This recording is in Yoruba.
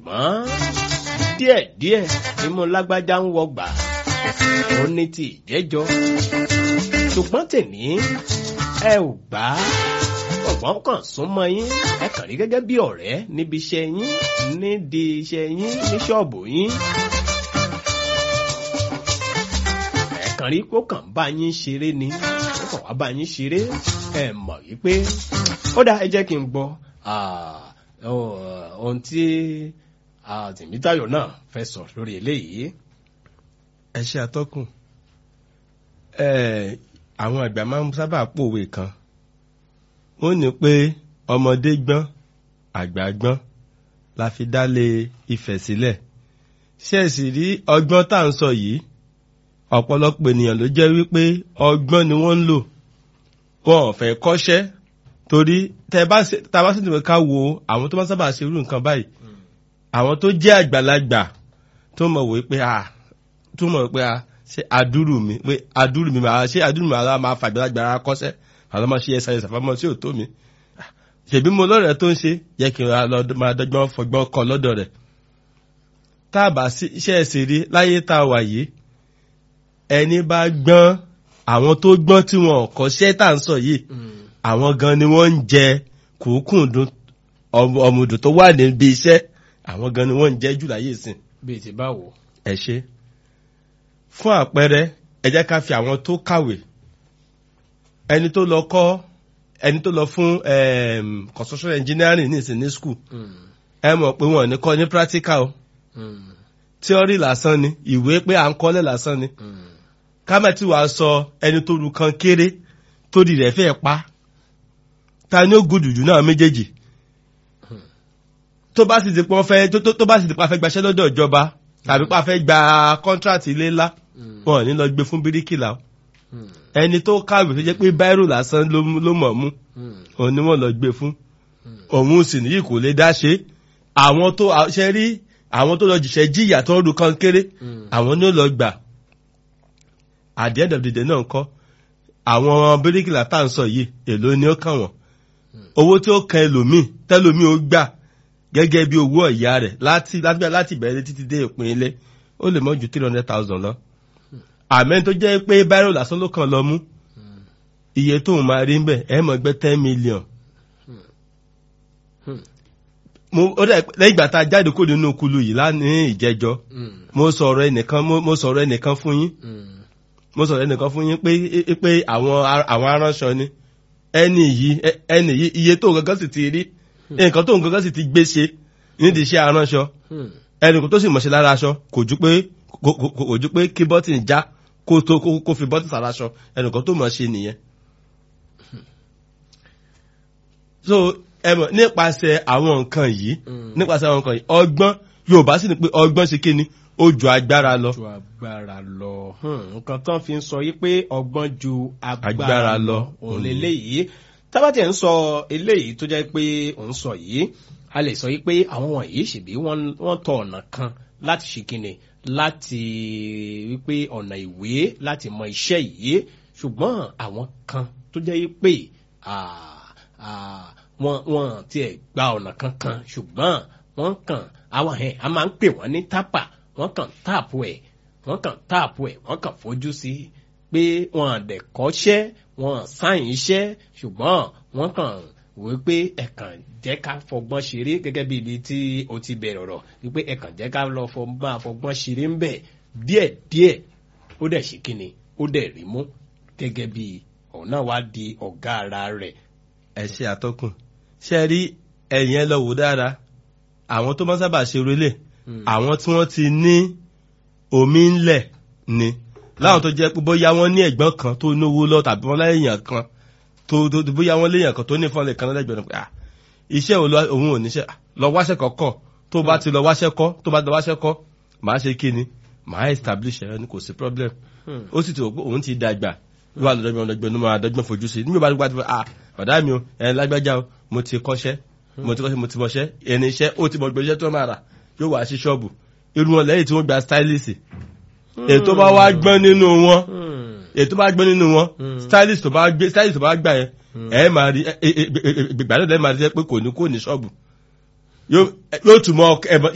ṣùgbọ́n díẹ̀díẹ̀ imú lágbájá ń wọgbà ó ní ti ìjẹ́jọ́ ṣùgbọ́n tèmi ẹ ò gbà á ọ̀gbọ́n kan súnmọ́ yín ẹ kàn rí gẹ́gẹ́ bí ọ̀rẹ́ níbi iṣẹ́ yín nídìí iṣẹ́ yín ní ṣọ́ọ̀bù yín. ẹ kàn rí kó kàn bá yín ṣeré ni ó kàn wá bá yín ṣeré ẹ mọ̀ wípé ó dá ẹ jẹ́ kí n gbọ́ ohun tí Tèmítáyọ̀ náà fẹ́ sọ lórí eléyìí. ẹ ṣe àtọkùn àwọn àgbà máa ń sábà pòwe kan wọ́n ní pé ọmọdé gbọ́n àgbà gbọ́n la fi dálé Ifẹ̀ sílẹ̀ ṣé ẹ sì rí ọgbọ́n tá à ń sọ yìí ọ̀pọ̀lọpọ̀ ènìyàn ló jẹ́ wípé ọgbọ́n ni wọ́n ń lò wọn ò fẹ́ kọ́ṣẹ́ torí tẹ bá tá a bá sì tìwé ká wo àwọn tó bá sábà ṣe irú nǹkan báyìí àwọn tó jẹ́ àgbàlagbà tó mọ̀ wí pé a tó mọ̀ wí pé a ṣe àdúrù mi pé àdúrù mi máa ṣe àdúrù mi máa fa àgbàlagbà ara kọ́ṣẹ́ àwọn máa ṣe ẹsẹ̀ ẹsẹ̀ fámọ́ sí òtó mi ṣèbí mo lọ́rẹ̀ẹ́ tó ń ṣe yẹ kí n máa dọ́gbọ́n fọgbọ́n kọ lọ́dọ̀ rẹ̀ tá a bá iṣẹ́ ẹ̀sìn rí láyé tá a wà yìí ẹni bá gbọ́n àwọn tó gbọ́n tí wọn kọ́ṣẹ́ tá à ń sọ yìí àwọn gan ni wọ́n ń jẹ kùkùndùn ọmọdún tó wà níbi iṣẹ́ àwọn gan ni wọ́n ń jẹ jù láyé ìsìn. bíi ti báwo. ẹ ṣe fún àpẹẹrẹ ẹ jẹ́ ká fi àwọn tó kàwé ẹni tó lọ kọ́ ẹni tó lọ fún construction engineering ní ìsìn ní school ẹ mọ̀ pé wọ́n ní kọ́ ní practical o theory lásán ni ìwé pé à ń kọ́lẹ̀ lásán ni kámẹ́tì wàá sọ ẹni tó lu kan kéré tó di rẹ̀ fẹ́ pa ta ni ó gùdù jù náà méjèèjì tó bá sì ti pọ́n fẹ́ tó bá sì ti pa fẹ́ gbaṣẹ́ lọ́dọ̀ ìjọba tàbí pa fẹ́ gba contract ilé ńlá wọn ò ní lọ gbé fún bíríkìlà o ẹni tó kàwé tó jẹ́ pé báírò lásán ló mọ̀ mú òun ni wọ́n lọ gbé fún òun sì níyì kò lè dá ṣe àwọn tó ṣe rí àwọn tó lọ jìṣẹ́ jìyà tó ń ru kan kéré àwọn ni ó lọ gbà at the end of the day náà kọ́ àwọn bíríkìlà tá à ń sọ yìí èló ni ó kàn wọ́n owó tí ó kan ẹlòmíì tẹlòmíì ó gbà gẹ́gẹ́ bí owó ọ̀yà rẹ̀ láti láti bẹ̀rẹ̀ títí dé ìpín ilé ó lè mọ́ ju three hundred thousand lọ àmẹ́ tó jẹ́ pé báírò lásán ló kàn lọ mú iye tóun máa rí ń bẹ̀ ẹ̀ mọ̀ gbẹ́ ten million. lẹ́yìn ìgbà tá a jáde kó nínú kulu yìí lánàá ìjẹjọ́ mo sọ̀rọ̀ ẹnìkan mo sọ̀rọ̀ ẹnìkan fún yín mo sọ̀rọ̀ ẹnìkan fún yín pé pé àwọn àwọn aránṣọ ni ẹni yìí ẹni yìí iye tóun gangan sì ti rí nǹkan tóun gangan sì ti gbé ṣe nídìí iṣẹ́ aránṣọ ẹnìkan tó sì mọ̀ṣẹ́ lára aṣọ kò ju pé kò ju pé kí bọ́tìn já kó tó kó fi bọ́tìn sàráṣọ ẹnìkan tó mọ̀ ṣe nìyẹn. so ẹ mọ̀ nípasẹ̀ àwọn nǹkan yìí nípasẹ̀ àwọn nǹkan yìí ọgbọ́n Yorùbá sì ni pé ọgbọ́n ṣe kí ni ó ju agbára lọ. ju agbára lọ nǹkan tán fi ń sọ yí pé ọgbọ́n ju agbára lọ òun lélẹ́yìí tábàtì ẹ̀ ń sọ eléyìí tó jẹ́ pé òun sọ yìí a lè sọ yí pé àwọn wọ̀nyí ṣèbí wọ́n tọ ọ̀nà kan láti ṣe kíni láti wípé ọ̀nà ìwé láti mọ iṣẹ́ yìí ṣùgbọ́n àwọn kan tó jẹ́ yí pé wọ́n wọ́n tiẹ̀ gba ọ̀nà kankan ṣùgbọ́n wọ́n kàn àwọn ẹ̀ a máa ń pè wọ́n ní tápà wọ́n kàn táàpù ẹ̀ wọ́n kàn táàpù ẹ̀ wọ́n kàn fojú sí pé wọ́n àdẹ̀ kọ́ṣẹ́ wọ́n sáyìn iṣẹ́ ṣùgbọ́n wọ́n kàn wí pé ẹ̀kàn jẹ́ ká fọgbọ́n ṣeré gẹ́gẹ́ bí ibi tí o ti bẹ̀rẹ̀ ọ̀rọ̀ wípé ẹ̀kàn jẹ́ ká lọ máa fọgbọ́n ṣeré ń bẹ̀ díẹ̀ díẹ̀ ó dẹ̀ ṣe kíni ó dẹ̀ rí mú gẹ́gẹ́ bí ọ̀nà wa di ọ̀gá ara rẹ̀. ẹ ṣe àtọkùn ṣe rí ẹ̀yìn ẹ lọ wò dára àwọn tó máa sábà ṣe relé àwọn tí wọ́n ti ní omi ńlẹ̀ ni láwọn tó jẹ́ pé bóyá wọ́n ní ẹ̀gbọ́n kan tó náwó lọ tàbí wọ́n láyèèyàn kan tó bóyá wọ́n léèyàn kan tó ní fọ́nlẹ̀ kan lẹ́gbẹ̀ẹ́ pé ah iṣẹ́ òun ò níṣẹ́ lọ wáṣẹ́ kọ́kọ́ tó bá ti lọ wáṣẹ́ kọ́ tó bá ti lọ wáṣẹ́ kọ́ màá ṣe kí ni màá establish ẹ̀ ní kò sí problem ó sì ti rò pé òun ti dàgbà wíwá lọ́dọ́gbọ̀n lọ́dọ́gbọ̀n ló máa dọ́gbọ̀n fojú sí nígbà bá ti ah ọ̀dà mi o ẹ̀ lágbájá o mo ti kọ́ṣẹ́ mo ti kọ́ṣẹ́ mo ti mọṣẹ́ ẹni iṣẹ́ ó ti mọ gbé iṣẹ́ tó máa rà yóò wá sí ṣọ́ọ̀bù irú wọn lẹ́yìn tí wọ́n gba stylist ètò bá wá gbọ́n nínú wọn ètò bá gbọ́n nínú wọn stylist tó bá gbé stylist tó bá gbà yẹn ẹ máa rí gbàdúrà ẹ máa rí pé kò ní kò ní ṣọ́ọ̀bù yóò tún mọ